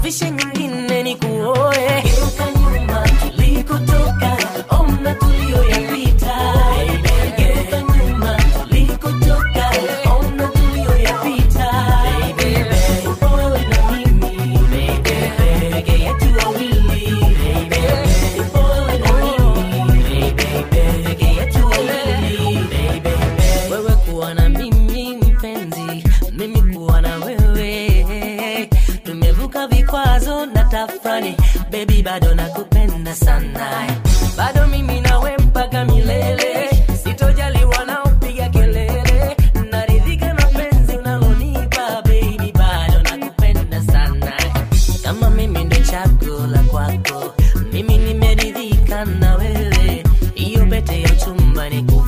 nikuvishe nyingine nikuoe geuka nyuma tulikotoka ona tulioyapita geuka nyuma tulikotoka ona tulioyapita upo wewe na mimi peke yetu wawili upo wewe na mimi peke yetu wawili wewe kuwa na mimi mpenzi mimi kuwa na wewe tumevuka vikwazo na tafrani bebi bado nakupenda sana bado mimi nawe mpaka milele sitojali wanaopiga kelele naridhika na penzi unalonipa bebi bado nakupenda sana kama mimi ndo chaguo la kwako mimi nimeridhika na wewe hiyo pete ya chumba ni